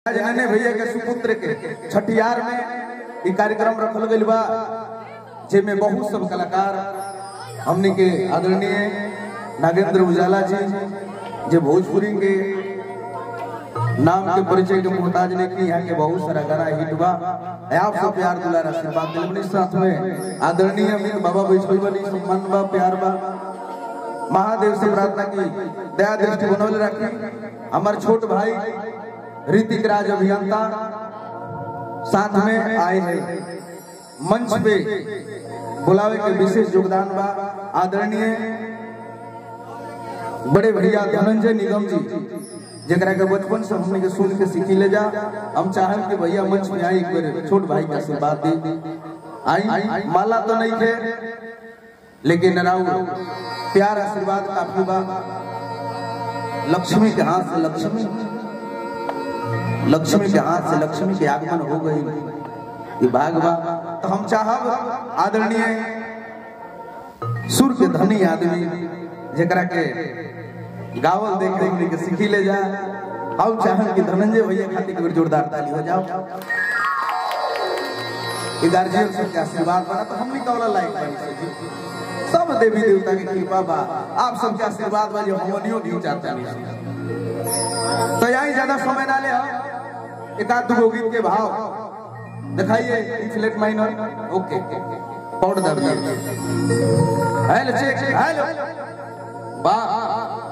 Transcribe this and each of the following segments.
जनने भैया के सुपुत्र के छठियार में ई कार्यक्रम रखल गइल बा जेमे बहुत सब कलाकार हमनी के आदरणीय नागेंद्र उजाला जी जे भोजपुरी के नाम के परिचय के मोहताज ने की यहाँ के बहुत सारा गाना हिट बा आप सब प्यार दुलार आशीर्वाद दिल अपने साथ में आदरणीय अमित बाबा वैष्णव बनी सम्मान बा प्यार बा महादेव से प्रार्थना की दया दृष्टि बनौले रखी हमार छोट भाई ऋतिक राज अभियंता साथ में आए हैं मंच पे बुलावे के विशेष योगदान बा आदरणीय बड़े भैया धनंजय निगम जी जरा के बचपन से हमने के सुन के सीखी ले जा हम चाहब कि भैया मंच में आई एक बार छोट भाई का आशीर्वाद दी आई माला तो नहीं थे लेकिन राउ प्यार आशीर्वाद काफी बा लक्ष्मी के हाथ से लक्ष्मी लक्ष्मी के हाथ से लक्ष्मी के आगमन हो गई ये भाग बा तो हम चाहब आदरणीय सुर के धनी आदमी जरा के गावल देख देख के सीखी ले जा हम चाहब कि धनंजय भैया खातिर एक बार जोरदार ताली हो जाओ ये गार्जियन सब के आशीर्वाद बना तो हम भी कौला लायक बनी से जी सब देवी देवता की कृपा बा आप सबके आशीर्वाद बा जो हमनियो भी चाहते हैं तो यही ज्यादा समय ना ले हम एक आध दो गीत के भाव दिखाइए ई फ्लैट माइनर ओके पौड़ दर्द हेलो चेक हेलो वाह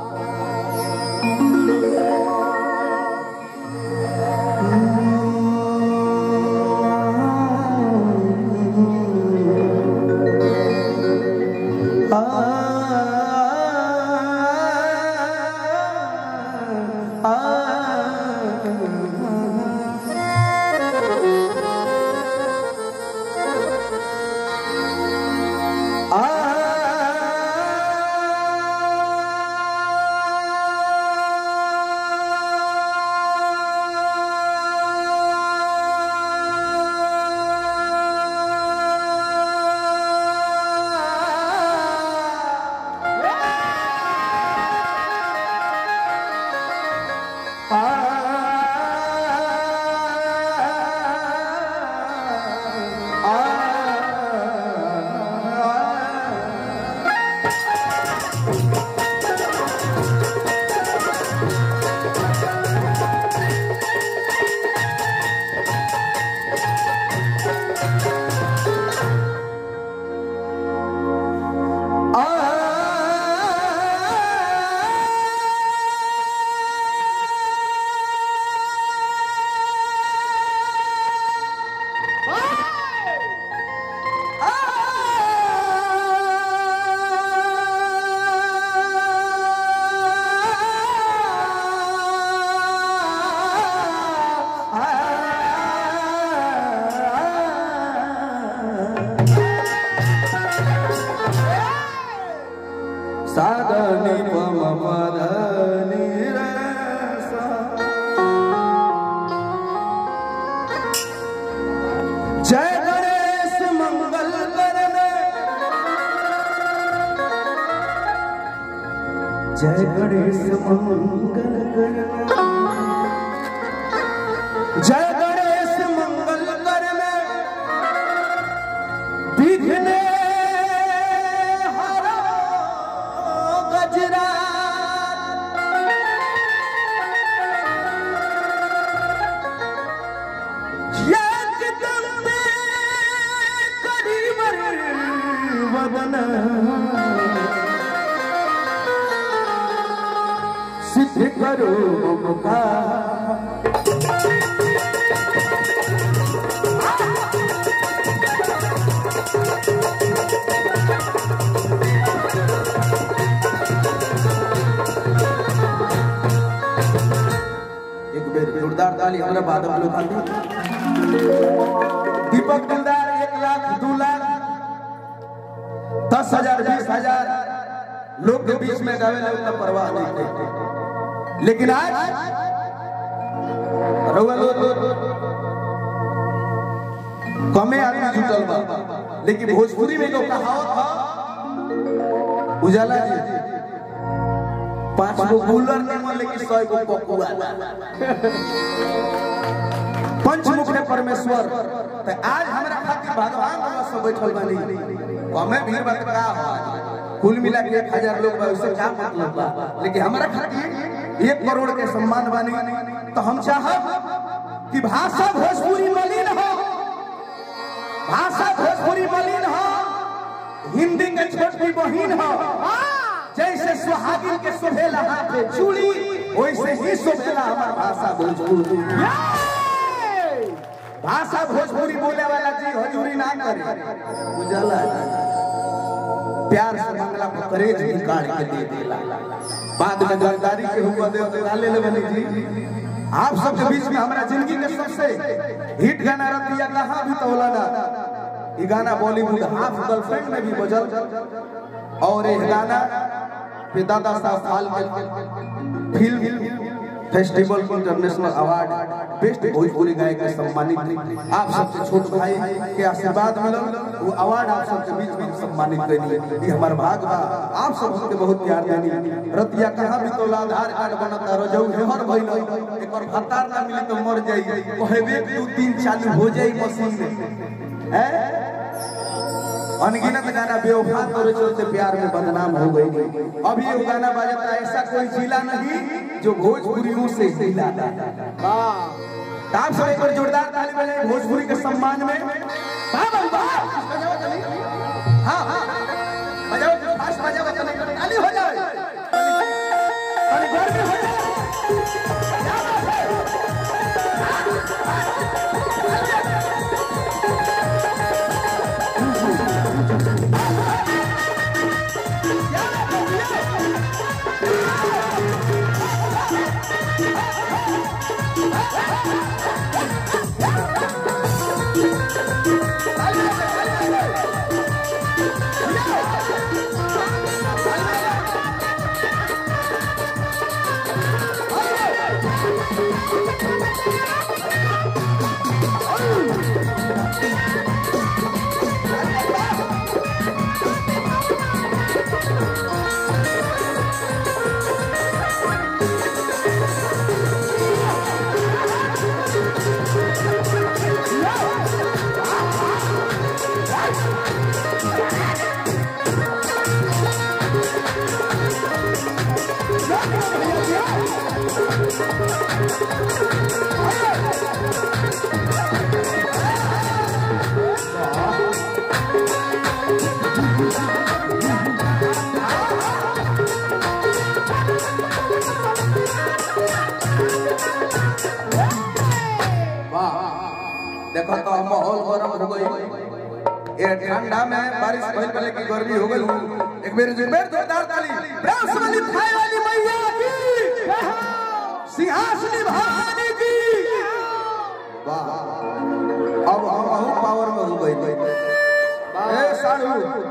साधनी पम पधनी रे सा जय गणेश मंगल करने जय गणेश मंगल करने जय गणेश मंगल करने विघ्ने हरो गजरा एकदम करीबर वदन सिद्ध करो मुका एक बेर जोरदार ताली हमरा बादल लोग खाती दीपक दिलदार एक लाख दो लाख दस हजार बीस हजार लोग के बीच में गावे लगे उतना परवाह नहीं करते लेकिन आज रउआ लोग कमे आदमी जुटल बा लेकिन भोजपुरी में एगो कहावत है उजाला जी पांच गो कूलर निमन लेकिन सौ गो पकुआ पंचमुख है परमेश्वर तो आज हमरा खातिर भगवान बाबा सब बैठल बानी हमें भी बात का हो कुल मिला के एक हजार लोग बा उससे क्या मतलब बा लेकिन हमरा खातिर एक करोड़ के सम्मान बानी तो हम चाहब कि भाषा भोजपुरी मलिन हो भाषा भोजपुरी मलिन हो हिंदी के छोटी बहिन हो जैसे सुहागिन के शोभेला हाथ चूड़ी वैसे ही शोभेला हमार भाषा भोजपुरी भाषा भोजपुरी बोले वाला जी हजूरी ना करे उजाला प्यार से मंगला पर करेज निकाल के दे देला बाद में जानकारी के हुआ दे तो ले ले बनी जी आप सबके बीच में हमारा जिंदगी के सबसे हिट गाना रख दिया कहाँ भी तौला ना ये गाना बॉलीवुड हाफ गर्लफ्रेंड में भी बजल और ये गाना पे दादा साहब फाल के film festival international award best Bhojpuri गायक के सम्मानित आप सबसे छोट भाई के आशीर्वाद मिलल वो अवार्ड आप सबके बीच में सम्मानित कैली ये हमार भाग बा आप सब हमके बहुत प्यार देनी रतिया कहां भी तो आधार कार्ड बनता रजौ हेहर भइल एकर भत्तार ना मिली तो मर जाई कहबे दू तीन चालू हो जाई मशीन में हैं अनगिनत गाना बेवफा तोरे चलते प्यार में बदनाम हो गई अभी ये गाना बजाता ऐसा कोई जिला नहीं जो भोजपुरियों से जिला आप सब एक बार जोरदार ताली बजाएं भोजपुरी के सम्मान में वाह वाह वाह बजाओ ताली हाँ हाँ बजाओ फास्ट बजाओ ताली ताली हो जाए ताली जोर से हो जाए क्या बात है देखो तो माहौल गरम हो गई ये ठंडा में बारिश भइल पहले की गर्मी हो गई एक बेर एक बेर जोरदार ताली प्रेस वाली भाई वाली मैया की सिंहासनी भवानी की वाह अब हम बहुत पावर में हो गई ए साड़ू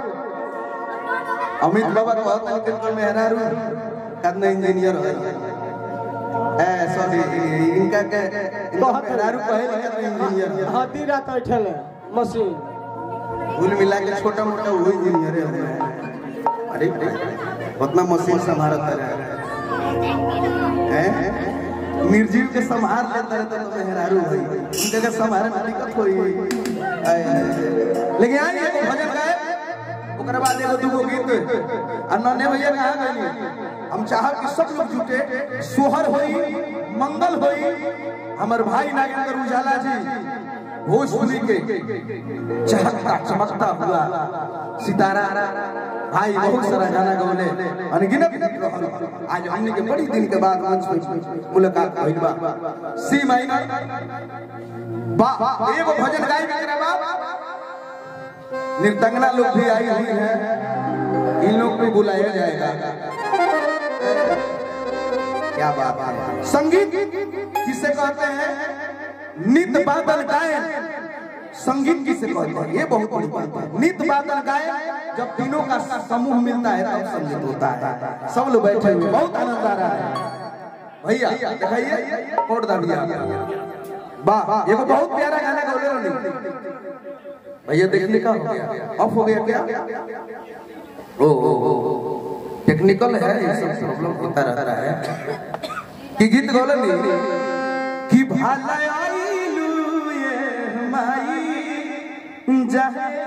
अमित बाबा कहता है कि मेहरारू कतना इंजीनियर है ए सॉरी इनका के इनका मेहरारू कहे कि इंजीनियर है हाथी रात बैठल है मशीन कुल मिला के छोटा मोटा वो इंजीनियर है अरे उतना मशीन संभालता रहे हैं निर्जीव के संभाल लेता रहता तो मेहरारू है उनके के संभाले में दिक्कत होई आय, आय। लेकिन आई एगो भजन गाए ओकरा बाद एगो दूगो गीत आ नन्हे भैया कहाँ गइली हम चाहब कि सब लोग जुटे सोहर होई मंगल होई हमर भाई नागेंद्र उजाला जी भोजपुरी के चहकता चमकता हुआ सितारा भाई बहुत सारा गाना गौले अनगिनत गीत रहल आज हमने के बड़ी दिन के बाद मंच पे मुलाकात भइल बा सी माइनर बा एगो भजन गाई के बा निर्तंगना लोग भी आई हुई है इन लोग को बुलाया जाएगा क्या बात है संगीत किसे कहते हैं नित बादल गायन संगीत किसे कहते हैं ये बहुत बड़ी बात है नित बादल गायन जब तीनों का समूह मिलता है तब संगीत होता है सब लोग बैठे हुए बहुत आनंद आ रहा है भैया दिखाइए कोट दाबिया वाह ये बहुत प्यारा गाना गौले रही भैया देखने का हो गया ऑफ हो गया क्या ओ ओ ओ टेक्निकल है ये सब प्रॉब्लम होता रहता है कि गीत गौले नहीं कि भाला आइलू जाहे